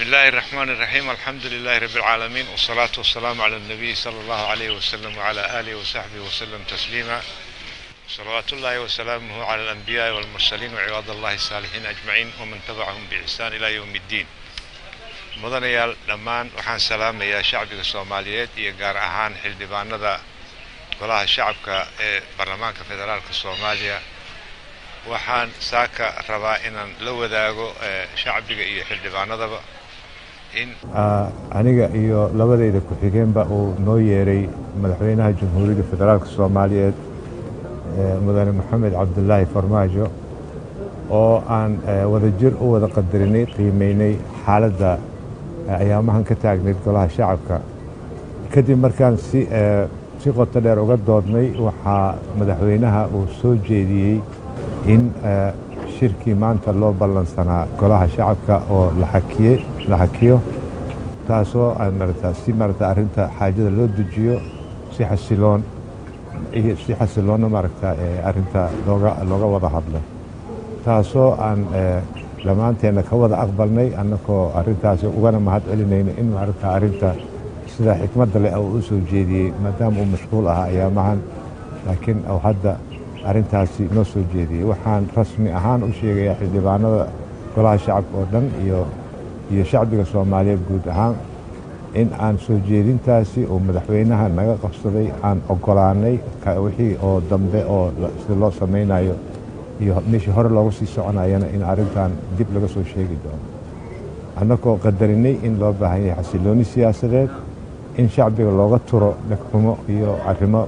الله الرحمن الرحيم الحمد لله رب العالمين والصلاة والسلام على النبي صلى الله عليه وسلم وعلى آله وصحبه وسلم تسليما صلوات الله وسلامه على الأنبياء والمرسلين وعباد الله الصالحين أجمعين ومن تبعهم بإحسان إلى يوم الدين mudanayaal dhammaan waxaan salaamayaa shacbiga soomaaliyeed iyo gaar ahaan xildhibaanada golaha shacabka ee baarlamaanka federaalka soomaaliya waxaan saaka rabaa inaan la wadaago shacbiga iyo xildhibaanadaba in aniga iyo labadayda ku-xigeenba uu noo yeeray madaxweynaha jamhuuriyadda federaalka soomaaliyeed mudane maxamed cabdulaahi farmaajo oo aan wadajir u wada qadarinay qiimeynay xaaladda ayaamahan ka taagnayd golaha shacabka kadib markaan si si qoto dheer uga doodnay waxaa madaxweynaha uu soo jeediyey in shirkii maanta loo ballansanaa golaha shacabka oo la hakiyo taasoo marata si marata arrinta xaajada loo dejiyo si xasiloon si xasiloonna maaragta arrinta looga looga wada hadlo taasoo aan dhammaanteenna ka wada aqbalnay annagoo arrintaasi ugana mahad celinayno in maaragta arrinta sida xikmadda leh uu u soo jeediyey maadaama uu mashquul ahaa ayaamahan laakiin uu hadda arrintaasi noo soo jeediyey waxaan rasmi ahaan u sheegayaa xildhibaanada golaha shacabka oo dhan iyo iyo shacbiga soomaaliyeed guud ahaan in aan soo jeedintaasi uu madaxweynaha naga qabsaday aan oggolaanay wixii oo dambe oo sida loo samaynayo iyo meeshii hore loogu sii soconayana in arrintan dib laga soo sheegi doono annagoo qadarinay in loo baahan yahay xasilooni siyaasadeed in shacbiga looga turo dhegxumo iyo arrimo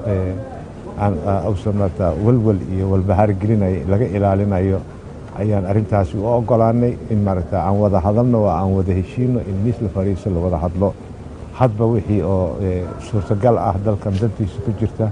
uusan marata walwal iyo walbahaar gelinaya laga ilaalinayo ayaan arrintaasi u oggolaanay in maaragta aan wada hadalno oo aan wada heshiino in miis la fadhiiso la wada hadlo hadba wixii oo suurtagal ah dalkan dantiisa ku jirta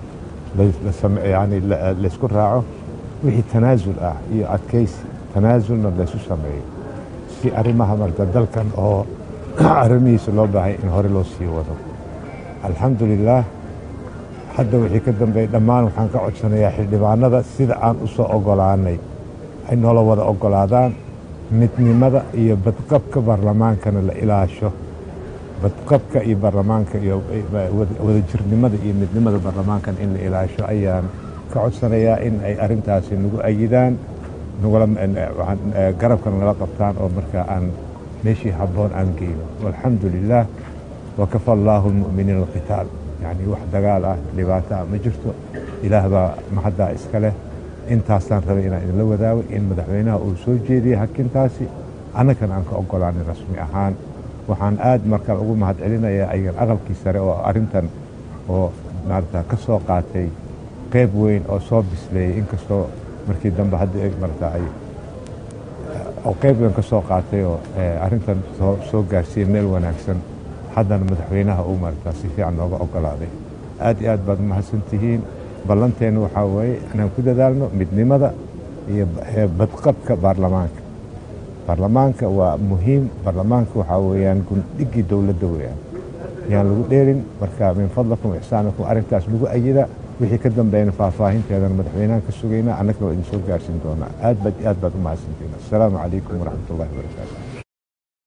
yani laysku raaco wixii tanaasul ah iyo adkaysi tanaasulna laysu sameeyo si arrimaha marta dalkan oo arrimihiisa loo baahay in hore loo sii wado alxamdu lilaah hadda wixii ka dambeey dhammaan waxaan ka codsanayaa xildhibaanada sida aan u soo oggolaanay ay noola wada oggolaadaan midnimada iyo badqabka baarlamaankana la ilaasho badqabka iyo baarlamaanka iyo wadajirnimada iyo midnimada baarlamaankan in la ilaasho ayaan ka codsanayaa in ay arrintaasi nagu ayidaan garabkana nala qabtaan oo markaa aan meeshii habboon aan geyno walxamdu lilaah wakafa allaahu lmu'miniina alqitaal yacni wax dagaal ah dhibaato ah ma jirto ilaah baa mahaddaa iska leh intaasaan rabay inaan idinla wadaago in madaxweynaha uu soo jeediyey hakintaasi annagana aan ka oggolaanay rasmi ahaan waxaan aad markaan ugu mahad celinayaa ayagan aqalkii sare oo arrintan oo maarata ka soo qaatay qayb weyn oo soo bisleeyey inkastoo markii dambe hadda marata ay oo qayb weyn ka soo qaatay oo arrintan soo gaarsiiyey meel wanaagsan haddana madaxweynaha uu marata si fiican nooga oggolaaday aad iyo aad baad umahadsan tihiin ballanteenna waxaa weeye inaan ku dadaalno midnimada iyo badqabka baarlamaanka baarlamaanka waa muhiim baarlamaanka waxaa weeyaan gundhigii dowladda weeyaan yaan lagu dheerin marka min fadlakum ixsaanakum arrintaas lagu ayida wixii ka dambeeyana faahfaahinteedana madaxweynahan ka sugaynaa annagna waa idin soo gaarsiin doonaa aad baad aad baad u mahadsantiin assalaamu calaykum waraxmat ullahi wabarakaatu